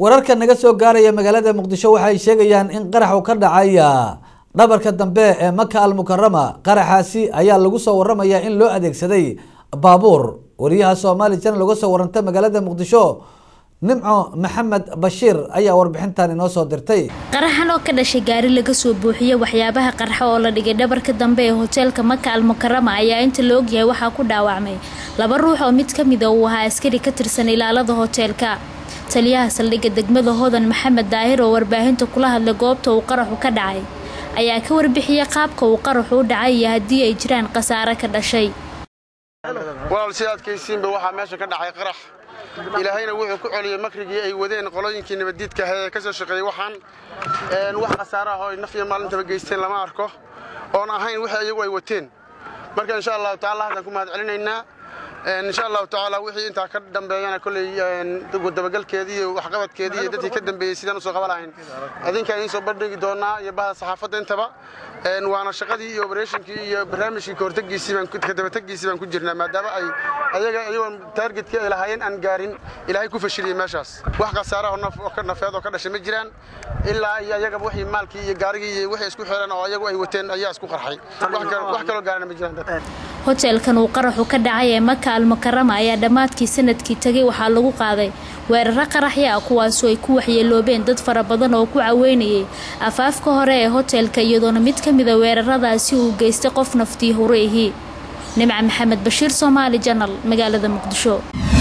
wararka naga soo gaaraya magaalada muqdisho waxay sheegayaan in qarax uu ka dhacaya dhabarka dambe ee maka almukarama qaraxaasi ayaa lagu soo waramayaa in loo adeegsaday baabuur wariyaha soomaali channel uga soo warantay magaalada muqdisho nimco maxamed bashiir ayaa warbixintan inoo soo dirtay qaraxan oo ka dhashay gaari laga soo buuxiyey waxyaabaha qarxa oo la dhigay dhabarka dambe ee hoteelka maka almukarama ayaa inta la ogyahay waxaa ku dhaawacmay laba ruux oo mid ka mida uu ahaa askari ka tirsan ilaalada hoteelka taliyaha saldhigga degmada hodan maxamed daahir oo warbaahinta kula hadlay goobta uu qaraxu ka dhacay ayaa ka warbixiyey qaabka uu qaraxu u dhacay iyo haddii ay jiraan khasaare ka dhashay walaal si adkaysiinba waxaa meesha ka dhacay qarax ilaahayna wuxuu ku celiyey makrigii ay wadeen qolooyinkii nabaddiidka ahae ee ka soo shaqeeyey waxaan wax khasaare ah oo ay naf iyo maalintaba geysteen lama arko oon ahayn wixii iyagu ay wateen marka insha allahu tacala haddaan ku mahad celinaynaa insha allahu tacaala wixii intaa ka dambeeyana kolley dabagalkeedii iyo waxqabadkeedii iyo dadkii ka dambeeyey sidaan usoo qaban lahayn idinkaan idiin soo bandhigi doonaa iyo bahda saxaafadda intaba waana shaqadii iyo oberatinkii iyo barnaamijkii kahortagiisii baan kadabategiisii baan ku jirnaa maadaama ay ayaga iyagoon taargetkii ay lahaayeen aan gaarin ilaahay ku fashiliyey meeshaas wax khasaare oo ka nafeed oo ka dhashay ma jiraan ilaa iyo ayagaba wixii maalkii iyo gaarigii iyo wixii isku xiran oo ayagu ay wateen ayaa isku qarxay wax kaloo gaarana ma jiraan dad hoteelkan uu qaraxu ka dhacay ee maka almukarama ayaa dhammaadkii sanadkii tegay waxaa lagu qaaday weeraro qaraxya ah kuwaasoo ay ku waxyeeloobeen dad fara badan oo ku caweynayay afaafka hore ee hoteelka iyadoona mid ka mida weeraradaasi uu geystay qof naftii hore ihii nimca maxamed bashiir soomaali janal magaalada muqdisho